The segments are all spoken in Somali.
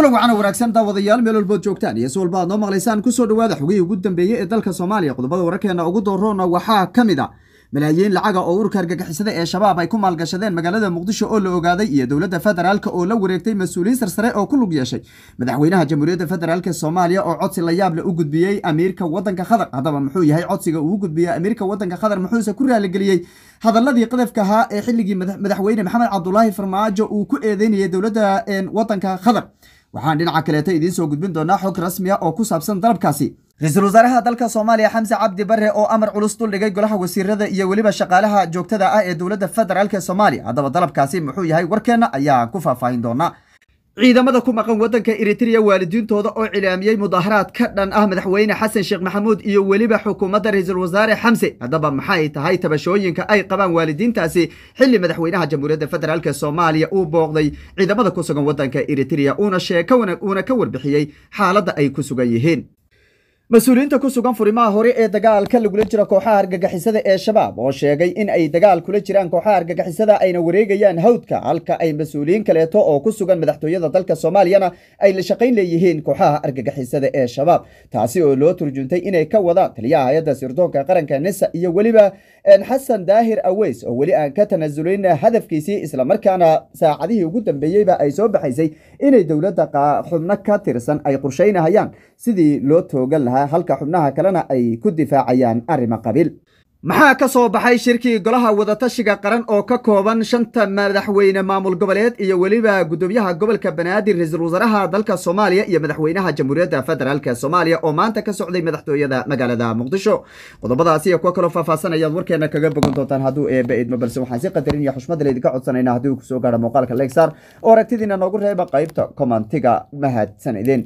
kulan wacana wanaagsan daawadayaal meel walbood joogtaan iyo si walba aad noo maqlaysaan kusoo dhawaada xogihii ugu dambeeyey ee dalka soomaaliya qodobada wararkeena ugu dooroona waxaa ka mid a malaayiin lacaga oo ururka argagixisada ee shabaab ay ku maalgashadeen magaalada muqdisho oo la ogaaday iyo dowladda federaalk oo la wareegtay mas-uuliyiin sarsare oo ku lug yeeshay madaxweynaha jamhuuriyadda federaalk soomaaliya oo codsi la yaable u gudbiyey amiirka wadanka qatar haddaba muxuu yahay codsiga uu gudbiyey amiirka wadanka qatar muxuuse ku raaligeliyey hadaladii qadafka ahaa ee xilligii madaxweyne maxamed cabdulaahi farmaajo uu ku eedeynayay dowladda wadanka qatar waxaan dhinaca kaleeta idiin soo gudbin doonaa xog rasmi a oo ku saabsan dalabkaasi ra-iisul wasaaraha dalka soomaaliya xamse cabdi bare oo amar culus duldhigay golaha wasiirada iyo weliba shaqaalaha joogtada ah ee dowladda federaalk ee soomaaliya haddaba dalabkaasi muxuu yahay warkeenna ayaan ku faahfaahin doonaa ciidamada ku maqan wadanka eritrea waalidiintooda oo cilaamiyey mudaaharaad ka dhan ah madaxweyne xasan sheekh maxamuud iyo weliba xukuumadda ra-iisul wasaare xamse haddaba maxay tahay tabashooyinka ay qabaan waalidiintaasi xilli madaxweynaha jamhuuriyadda federaalk soomaaliya uu booqday ciidamada ku sugan wadanka eritrea uuna uuna ka warbixiyey xaaladda ay ku sugan yihiin mas-uuliyiinta ku sugan furimaha hore ee dagaalka lagula jiro kooxaha argagixisada ee shabaab oo sheegay in ay dagaal kula jiraan kooxaha argagixisada ayna wareegayaan hawdka halka ay mas-uuliyiin kaleeto oo ku sugan madaxtooyada dalka soomaaliyana ay la shaqayn leeyihiin kooxaha argagixisada ee shabaab taasi oo loo turjuntay inay ka wadaan taliyaha hay-adda sirdoonka qaranka nisa iyo weliba xasan daahir aweys oo weli aan ka tanasulayn hadafkiisii islamarkaana saacadihii ugu dambeeyeyba ay soo baxaysay inay dowladda xubno ka tirsan ay qorshaynahayaan sidii loo toogan lahaa halka xubnaha kalena ay ku difaacayaan arrimo qabiil maxaa ka soo baxay shirkii golaha wadatashiga qaran oo ka kooban shanta madaxweyne maamul goboleed iyo weliba gudoomiyaha gobolka banaadir ra-iisul wasaaraha dalka soomaaliya iyo madaxweynaha jamhuuriyadda federaalk soomaaliya oo maanta ka socday madaxtooyada magaalada muqdisho qodobadaasi iyo kuwo kaloo faahfaahsan ayaad warkeena kaga bogan doontaan hadduu eeba idmo balse waxaan si qadarin iyo xushmada laydinka codsanayna haddii uu kusoo gaaro muuqaalka legsar oo aragtidiina noogu reeba qaybta komantiga mahadsan idin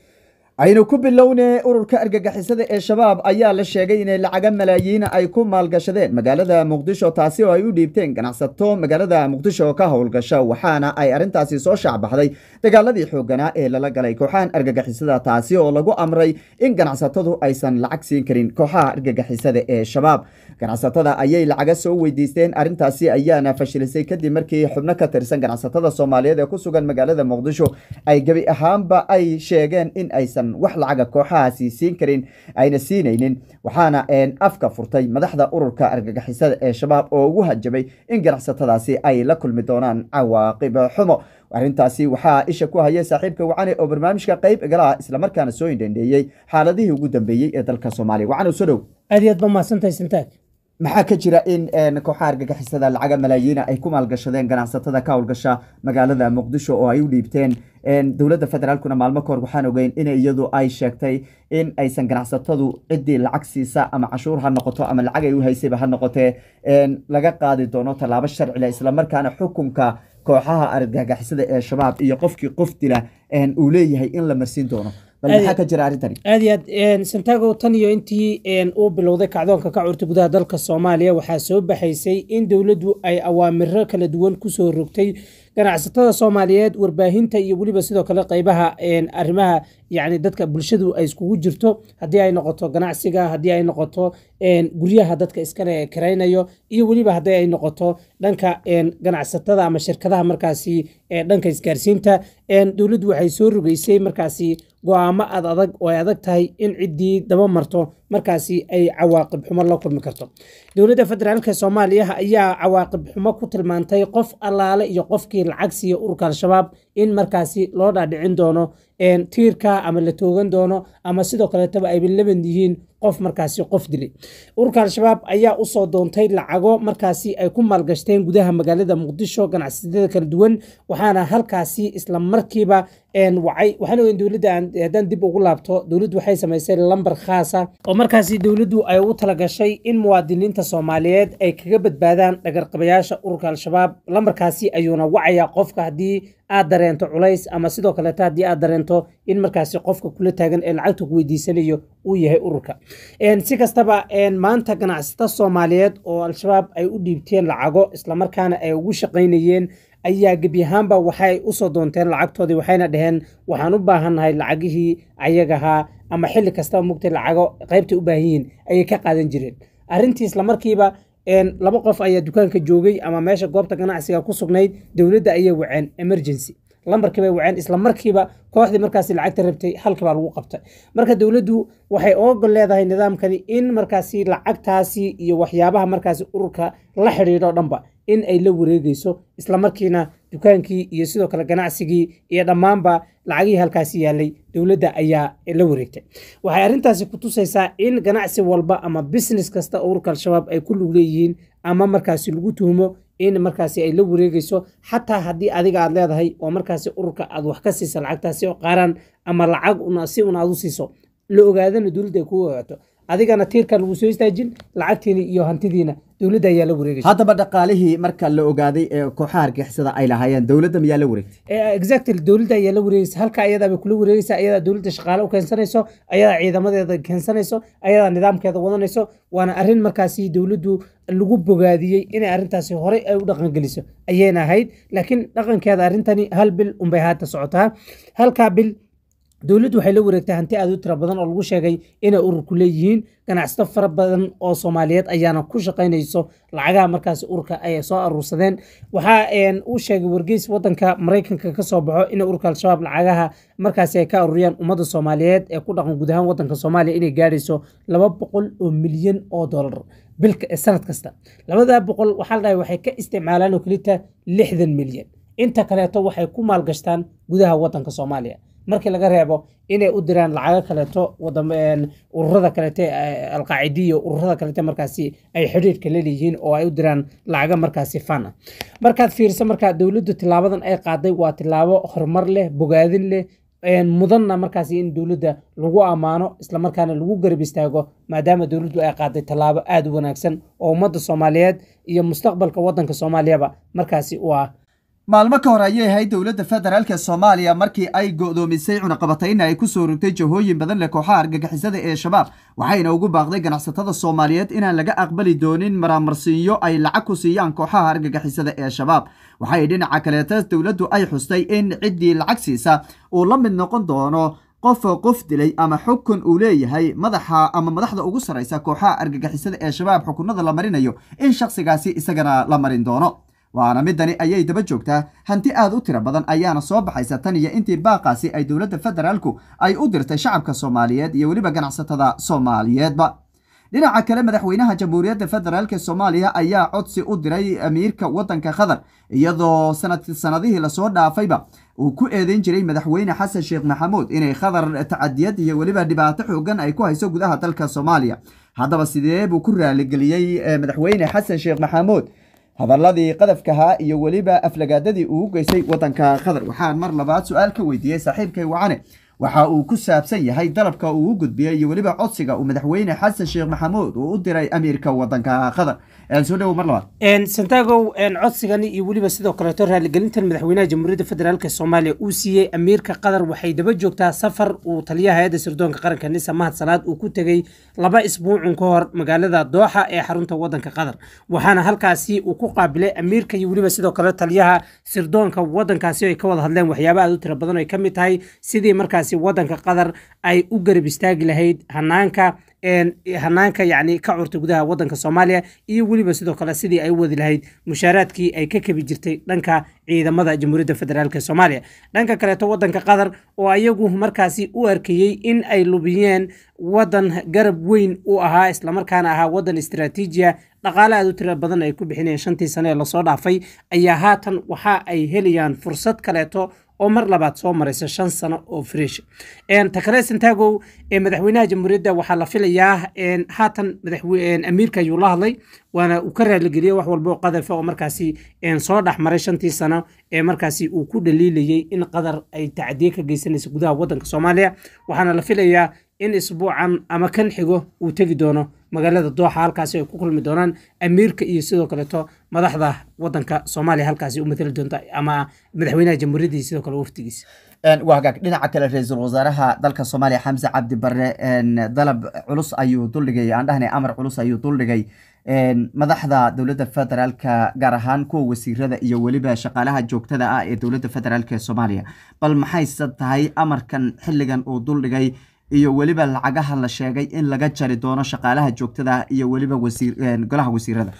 aynu ku bilowne ururka argagixisada ee shabaab ayaa la sheegay inay lacaga malaayiina ay ku maalgashadeen magaalada muqdisho taasi oo ay u dhiibteen ganacsato magaalada muqdisho ka howlgasha waxaana ay arrintaasi soo shaacbaxday dagaaladii xooganaa ee lala galay kooxahan argagixisada taasi oo lagu amray in ganacsatadu aysan lacag siin karin kooxaha argagixisada ee shabaab ganacsatada ayay lacaga soo weydiisteen arrintaasi ayaana fashilisay kadib markii xubno ka tirsan ganacsatada soomaaliyeed ee ku sugan magaalada muqdisho ay gebi ahaanba ay sheegeen in aysan wax lacaga kooxahaasi siin karin ayna siinaynin waxaana afka furtay madaxda ururka argagixisada ee shabaab oo ugu hanjabay in ganacsatadaasi ay la kulmi doonaan cawaaqib xumo arrintaasi waxaa isha ku hayay saaxiibka wacane oo barnaamijka qayb igalaha islamarkaana soo indhendheeyey xaaladihii ugu dambeeyey ee dalka soomaaliya wacane soo dhow aad iyo aad ba mahadsantahay sintaag maxaa ka jira in kooxaha argagixisada lacaga malaayiina ay ku maalgashadeen ganacsatada ka howlgasha magaalada muqdisho oo ay u dhiibteen dowladda federaalkuna maalmo kahor waxaan ogeyn in iyadu ay sheegtay in aysan ganacsatadu ciddii lacag siisa ama cashuur ha noqoto ama lacag ay u haysayba ha noqotee laga qaadi doono tallaabo sharcile islamarkaana xukunka kooxaha argagixisada ee shabaab iyo qofkii qof dila uu leeyahay in la marsiin doono bal maxaa ka jira arrintani aad iyo aad santago tan iyo intii uu bilowday kacdoonka ka curta gudaha dalka soomaaliya waxaa soo baxaysay in dowladdu ay awaamiro kala duwan kusoo rogtay ganacsatada soomaaliyeed warbaahinta iyo weliba sidoo kale qeybaha arrimaha yacni dadka bulshadu ay iskugu jirto haddii ay noqoto ganacsiga haddii ay noqoto guryaha dadka iskale karaynayo iyo weliba haddii ay noqoto dhanka ganacsatada ama shirkadaha markaasi dhanka isgaarsiinta dowladdu waxay soo rogeysay markaasi go-aamo ad adag oo ay adag tahay in ciddii daba marto markaasi ay cawaaqib xumo la kulmi karto dowladda federaalk soomaaliya ayaa cawaaqib xumo ku tilmaantay qof allaale iyo qofkii lacag siiya ururka al-shabaab in markaasi loo dhaadhicin doono tiirka ama la toogan doono ama sidoo kaleetaba ayba laban yihiin qof markaasi qof dilay ururka al-shabaab ayaa usoo doontay lacago markaasi ay ku maalgashteen gudaha magaalada muqdisho ganacsatada kala duwan waxaana halkaasi isla markiiba wacay waxaan ogeyn dowladda haddaan dib ugu laabto dowladdu waxay samaysay lambar khaasa oo markaasi dowladdu ay ugu talagashay in muwaadiniinta soomaaliyeed ay kaga badbaadaan dhagarqabayaasha ururka al-shabaab lambarkaasi ayuuna wacaya qofka haddii aad dareento culays ama sidoo kaleeta haddii aad dareento in markaasi qofka kula taagan ee lacagta ku weydiisanayo uu yahay ururka si kastaba maanta ganacsata soomaaliyeed oo al-shabaab ay u dhiibteen lacago islamarkaana ay ugu shaqaynayeen ayaa gebi ahaanba waxay usoo doonteen lacagtoodii waxayna dhaheen waxaan u baahannahay lacagihii ayagahaa ama xilli kastaba mugtay lacago qaybtay u baahan yihiin ayay ka qaadan jireen arrintii islamarkiiba laba qof ayaa dukaanka joogay ama meesha goobta ganacsiga ku sugnayd dowladda ayay waceen emergency lambarkii bay waceen isla markiiba kooxdii markaasi lacagta rabtay halkii baa lagu qabtay marka dowladdu waxay ogol leedahay nidaamkani in markaasi lacagtaasi iyo waxyaabaha markaasi ururka la xidhiidho dhanba in ay la wareegeyso isla markiina dukaankii iyo sidoo kale ganacsigii iyo dhammaanba lacagihii halkaasi yaalay dowladda ayaa la wareegtay waxay arrintaasi ku tusaysaa in ganacsi walba ama business kasta ururka al-shabaab ay ku lug leeyihiin ama markaasi lagu tuhumo in markaasi ay la wareegeyso xataa haddii adiga aad leedahay oo markaasi ururka aad wax ka siisa lacagtaasi oo qaaraan ama lacag si un aad u siiso la ogaadana dowladda ay kugu ogaato adigana tiirkan lagu soo istaajin lacagtiina iyo hantidiina dowladda ayaa la wareegaysa haddaba dhaqaalihii marka la ogaaday ee kooxaha argixisada ay lahaayeen dowladda miyaa la wareegtay exactly dowladda ayaa la wareegaysa halka ayadaa bay kula wareegaysa ayadaa dowladda shaqaale u keensanayso ayadaa ciidamadeeda keensanayso ayadaa nidaamkeeda wadanayso waana arrin markaasi dowladdu lagu bogaadiyey inay arrintaasi horey ay u dhaqangeliso ayayna ahayd laakiin dhaqankeeda arrintani hal bil unbay haata socotaa halkaa bil dowladdu waxay la wareegtay hanti aad u tira badan oo lagu sheegay inay ururku leeyihiin ganacsato fara badan oo soomaaliyeed ayaana ku shaqaynayso lacagaha markaasi ururka ay soo aruursadeen waxaa uu sheegay wargeys wadanka maraykanka ka soo baxo in ururka al-shabaab lacagaha markaasi ay ka aruuriyaan ummadda soomaaliyeed ee ku dhaqan guud ahaan wadanka soomaaliya inay gaadhayso laba boqol oo milyan oo dollar bilka sanad kasta labada boqol waxaa la dhahay waxay ka isticmaalaan oo kelita lixdan milyan inta kaleeto waxay ku maalgashtaan gudaha wadanka soomaaliya markii laga reebo inay u diraan lacago kaleeto ururada kaleete alqaacidiya ururada kaleete markaasi ay xidhiirka laleeyihiin oo ay u diraan lacago markaasi fan ah markaad fiiriso markaa dowladdu tilaabadan ay qaaday waa tilaabo horumar leh bogaadin leh mudanna markaasi in dowladda lagu ammaano islamarkaana lagu garab istaago maadaama dowladdu ay qaaday tallaabo aada u wanaagsan oo ummadda soomaaliyeed iyo mustaqbalka wadanka soomaaliyaba markaasi u ah maalmo ka hor ayay ahayd dowladda federaalk soomaaliya markii ay go'doomisay cunaqabatayna ay ku soo rogtay jahooyin badan leh kooxaha argagixisada ee shabaab waxayna ugu baaqday ganacsatada soomaaliyeed inaan laga aqbali doonin maraamarsiinyo ay lacag ku siiyaan kooxaha argagixisada ee shabaab waxay dhinaca kaleeta dowladdu ay xustay in ciddii lacag siisa uu la mid noqon doono qof qof dilay ama xukun uu leeyahay madaxa ama madaxda ugu sarraysa kooxaha argagixisada ee shabaab xukunada la marinayo in shakhsigaasi isagana la marin doono waana midani ayay daba joogtaa hanti aad u tiro badan ayaana soo baxaysa tan iyo intii baaqaasi ay dowladda federaalku ay u dirtay shacabka soomaaliyeed iyo weliba ganacsatada soomaaliyeedba dhinaca kale madaxweynaha jamhuuriyadda federaalk soomaaliya ayaa codsi u diray amiirka wadanka qatar iyadoo sanadihii lasoo dhaafayba uu ku eedeyn jiray madaxweyne xasan sheekh maxamuud inay qatar tacadiyad iyo weliba dhibaato xoogan ay ku hayso gudaha dalka soomaaliya haddaba sidee buu ku raaligeliyey madaxweyne xasan sheekh maxamuud hadaladii qadafkahaa iyo weliba aflagaadadii uu u geystay wadanka qatar waxaan mar labaad su-aal ka weydiiyey saaxiibkay wacane waxa uu ku saabsan yahay dalabka uu u gudbiyey iyo weliba codsiga uu madaxweyne xasan sheekh maxamuud uu u diray amiirka wadanka qatar soo dhowo mar labaad santagow codsigani iyo weliba sidoo kaleeto raaligelintan madaxweynaha jamhuuriyadda federaalk soomaaliya uu siiyey amiirka qatar waxay daba joogtaa safar uu taliyaha hay-adda sirdoonka qaranka nisa mahad salaad uu ku tegey laba isbuucun ka hor magaalada dooxa ee xarunta wadanka qatar waxaana halkaasi uu ku qaabilay amiirka iyo weliba sidoo kale taliyaha sirdoonka wadankaasi ay ka wada hadleen waxyaaba aad u tiro badan ay ka mid tahay sidii markaasi wadanka qatar ay u garab istaagi lahayd hanaanka hanaanka yani ka curta gudaha wadanka soomaaliya iyo weliba sidoo kale sidii ay u wadi lahayd mushaaraadkii ay ka kabi jirtay dhanka ciidamada jamhuuriyadda federaalk soomaaliya dhanka kaleeto wadanka qatar oo ayagu markaasi u arkayey in ay lubiyeen wadan garab weyn u ahaa islamarkaana ahaa wadan istaraatiijiya dhaqaale aad u tira badan ay ku bixinayeen shantii sane ee lasoo dhaafay ayaa haatan waxa ay helayaan fursad kaleeto oo mar labaad soo maraysa shan sano oo fresh takale santagow madaxweynaha jamhuuriyadda waxaa la filayaa haatan amiirka ayuu la hadlay waana uu ka raaligeliyey wax walba oo qadafa oo markaasi soo dhex maray shantii sano ee markaasi uu ku dhaliilayey in qatar ay tacdiye ka geysanaysa gudaha wadanka soomaaliya waxaana la filayaa in isbuucan ama kan xigo uu tegi doono magaalada dooxa halkaasi ay ku kulmi doonaan amiirka iyo sidoo kaleeto madaxda wadanka soomaaliya halkaasi u matali doonta ama madaxweynaha jamhuuriyadda iyo sidoo kale waftigiisa waa hagaag dhinaca kale ra-iisul wasaaraha dalka soomaaliya xamse cabdi barre dalab culus ayuu duldhigay aan dhahnay amar culus ayuu duldhigay madaxda dowladda federaalka gaar ahaan kuwa wasiirada iyo weliba shaqaalaha joogtada ah ee dowladda federaalk ee soomaaliya bal maxayse tahay amarkan xilligan uu duldhigay iyo weliba lacagaha la sheegay in laga jari doono shaqaalaha joogtada iyo weliba golaha wasiirada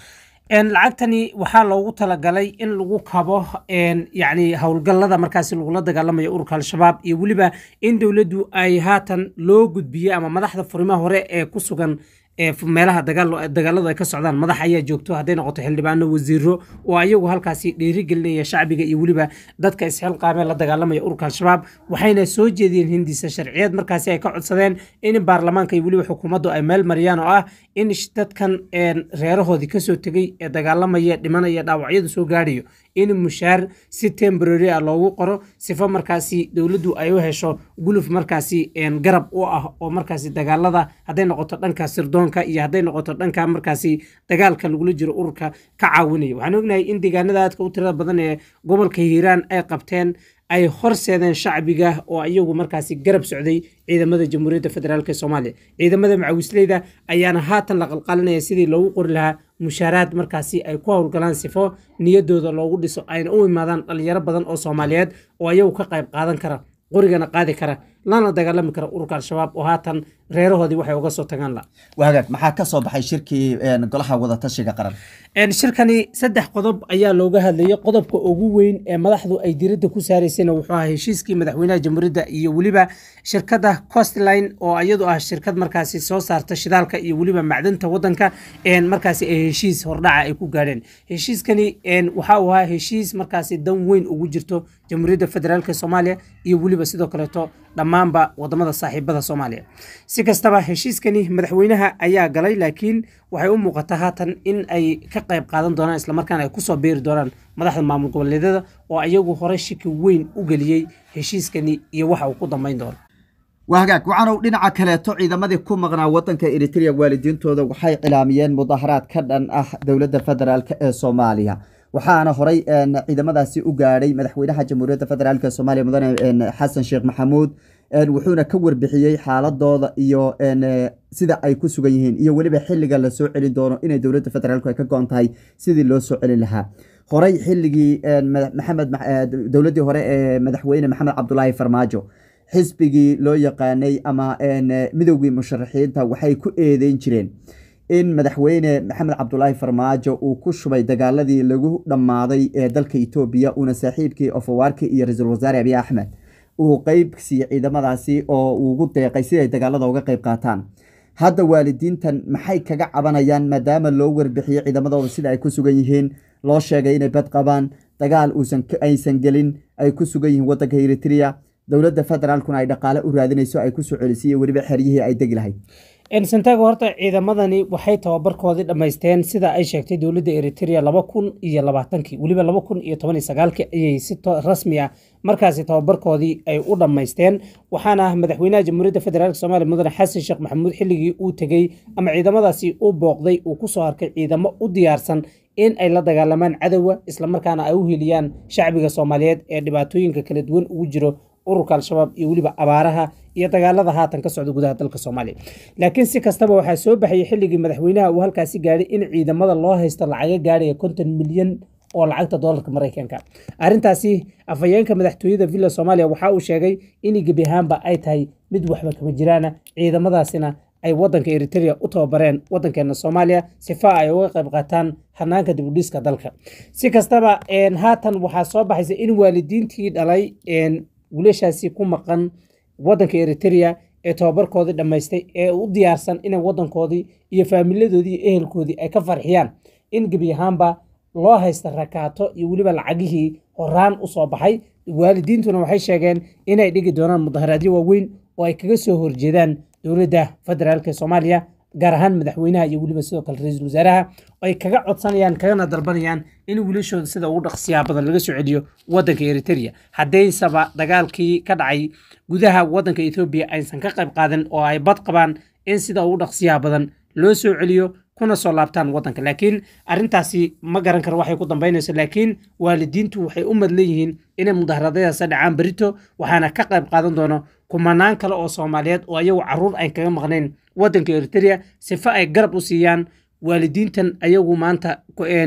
lacagtani waxaa loogu talagalay in lagu kabo yani howlgallada markaasi lagula dagaalamayo ururka al-shabaab iyo weliba in dowladdu ay haatan loo gudbiyey ama madaxda furimaha hore ee ku sugan meelaha dagaaladu ay ka socdaan madax ayaa joogto hadday noqoto xildhibaano wasiiro oo ayagu halkaasi dhiirigelinaya shacbiga iyo weliba dadka isxilqaamee la dagaalamaya ururka al-shabaab waxayna soo jeediyeen hindisa sharciyeed markaasi ay ka codsadeen in baarlamaanka iyo weliba xukuumaddu ay meel mariyaan oo ah in dadkan reerahoodii kasoo tegey ee dagaalamaya dhimanaya dhaawacyadu soo gaadhayo in mushaar si temborary ah loogu qoro sifo markaasi dowladdu ay u hesho guluf markaasi garab u ah oo markaasi dagaalada hadday noqoto dhanka sirdoonka iyo hadday noqoto dhanka markaasi dagaalka lagula jiro ururka ka caawinaya waxaan ognahay in deegaanada aadka u tirada badan ee gobolka hiiraan ay qabteen ay horseedeen shacbiga oo iyagu markaasi garab socday ciidamada jamhuuriyadda federaalk soomaaliya ciidamada macawisleyda ayaana haatan la qalqalinaya sidii loogu qori lahaa mushaaraad markaasi ay ku howlgalaan sifo niyadooda loogu dhiso ayna u imaadaan dhalinyaro badan oo soomaaliyeed oo iyagu ka qayb qaadan kara qorigana qaadi kara lana dagaalami kara ururka al-shabaab oo haatan reerahoodii waxay uga soo tagaan la wagaag maxaa ka soo baxay shirkii golaha wadatashiga qaran shirkani saddex qodob ayaa looga hadlayay qodobka ugu weyn ee madaxdu ay diradda ku saaraysayna wuxuu ahaa heshiiskii madaxweynaha jamhuuriyadda iyo weliba shirkadda costline oo iyadu ah shirkad markaasi soo saarta shidaalka iyo weliba macdanta wadanka markaasi ay heshiis hordhaca ay ku gaadheen heshiiskani waxa uu ahaa heshiis markaasi dan weyn ugu jirto jamhuuriyadda federaalk soomaaliya iyo weliba sidoo kaleeto dhammaanba wadamada saaxiibada soomaaliya si kastaba heshiiskani madaxweynaha ayaa galay laakiin waxay u muuqataa haatan in ay ka qayb qaadan doonaan islamarkaana ay kusoo beeri doonaan madaxda maamul goboleedyada oo iyagu hore shiki weyn u geliyey heshiiskani iyo waxa uu ku dambayn doono waa hagaag waxaanu dhinaca kaleeto ciidamadii ku maqnaa wadanka eritrea waalidiintooda waxay cilaamiyeen mudaharaad ka dhan ah dowladda federaalk ee soomaaliya waxaana horay ciidamadaasi u gaadhay madaxweynaha jamhuuriyadda federaalk ee soomaaliya mudane xasan sheekh maxamuud wuxuuna ka warbixiyey xaaladooda iyo sida ay ku sugan yihiin iyo weliba xiliga lasoo celin doono inay dowladda federaalk ay ka go-on tahay sidii loo soo celin lahaa horey xilligii maxamed dowladdii hore ee madaxweyne maxamed cabdulaahi farmaajo xisbigii loo yaqaanay ama midowgii musharaxiinta waxay ku eedeyn jireen in madaxweyne maxamed cabdulaahi farmaajo uu ku shubay dagaaladii lagu dhammaaday ee dalka etoobiya uuna saaxiibkii ofawaarki iyo ra-iisul wasaare abiy axmed uu qeyb siiyey ciidamadaasi oo ugu deeqay si ay dagaalada uga qeyb qaataan hadda waalidiintan maxay kaga cabanayaan maadaama loo warbixiyey ciidamadooda sida ay ku sugan yihiin loo sheegay inay bad qabaan dagaal aysan gelin ay ku sugan yihiin wadanka eritrea dowladda federaalkuna ay dhaqaale u raadinayso ay kusoo celisiiy weliba xeryihii ay degi lahayd santago horta ciidamadani waxay tababarkoodii dhammaysteen sida ay sheegtay dowladda eritrea laba kun iyo labaatankii weliba laba kun iyo toban iyo sagaalkii ayay si rasmi ah markaasi tababarkoodii ay u dhammaysteen waxaana madaxweynaha jamhuuriyadda federaalk soomaaliya mudane xasan sheekh maxamuud xilligii uu tegey ama ciidamadaasi u booqday uu kusoo arkay ciidamo u diyaarsan in ay la dagaalamaan cadowga islamarkaana ay u heliyaan shacbiga soomaaliyeed ee dhibaatooyinka kala duwan ugu jiro ururka al-shabaab iyo weliba abaaraha iyo dagaalada haatan ka socda gudaha dalka soomaaliya laakiin si kastaba waxaa soo baxayay xilligii madaxweynaha uu halkaasi gaadhay in ciidamada loo haysto lacaga gaadhaya konton milyan oo lacagta doolarka maraykanka arrintaasi afhayeenka madaxtooyada villa soomaaliya waxa uu sheegay in gebi ahaanba ay tahay mid waxba kama jiraana ciidamadaasina ay wadanka eritrea u tababareen wadankeena soomaaliya sifa ay uga qayb qaataan hanaanka dibudhiska dalka si kastaba haatan waxaa soo baxaysa in waalidiintii dhalay wiilashaasi ku maqan wadanka eritrea ee tababarkoodii dhammaystay ee u diyaarsan inay wadankoodii iyo faamiladoodii iyo ehelkoodii ay ka farxiyaan in gebi ahaanba loo haysta rakaato iyo weliba lacagihii horaan u soo baxay waalidiintuna waxay sheegeen inay dhigi doonaan mudaharaadyo waaweyn oo ay kaga soo horjeedaan dowladda federaalk soomaaliya gaar ahaan madaxweynaha iyo weliba sidoo kale ra-iisul wasaaraha ay kaga codsanayaan kagana dalbanayaan in wiilashooda sida ugu dhaqsiyaa badan laga soo celiyo wadanka eritrea haddaysaba dagaalkii ka dhacay gudaha wadanka ethoobiya aysan ka qayb qaadan oo ay bad qabaan in sida ugu dhaqsiyaa badan loo soo celiyo kuna soo laabtaan wadanka laakiin arrintaasi ma garan karo waxay ku dambaynayso laakiin waalidiintu waxay u madlan yihiin inay mudaharadadaas dhacaan berito waxaana ka qayb qaadan doono kumanaan kale oo soomaaliyeed oo ayagu caruur ay kaga maqnayn wadanka eritrea sifa ay garab u siiyaan waalidiintan ayagu maanta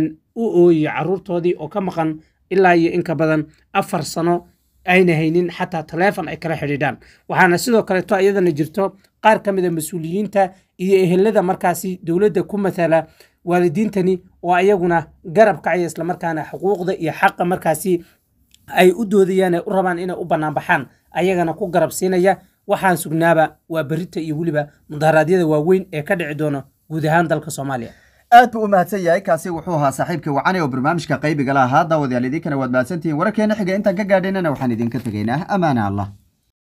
u ooyiyo caruurtoodii oo ka maqan ilaa iyo inka badan afar sano ayna haynin xataa taleefon ay kala xidhiidhaan waxaana sidoo kaleeto iyadana jirto qaar ka mid a mas-uuliyiinta iyo ehelada markaasi dowladda ku matala waalidiintani oo ayaguna garab kacaya islamarkaana xuquuqda iyo xaqa markaasi ay u doodayaan ee u rabaan inay u banaanbaxaan ayagana ku garab siinaya waxaan sugnaaba waa berita iyo weliba mudaharaadyada waaweyn ee ka dhici doona guud ahaan dalka soomaaliya aad buu u mahadsan yahay kaasi wuxuu ahaa saaxiibkii wacane oo barnaamijka qaybiga la ahaa daawadayaal idinkana waad mahadsantihiin wararkeena xiga intaan ka gaadhaynana waxaan idinka tegaynaa amaana allah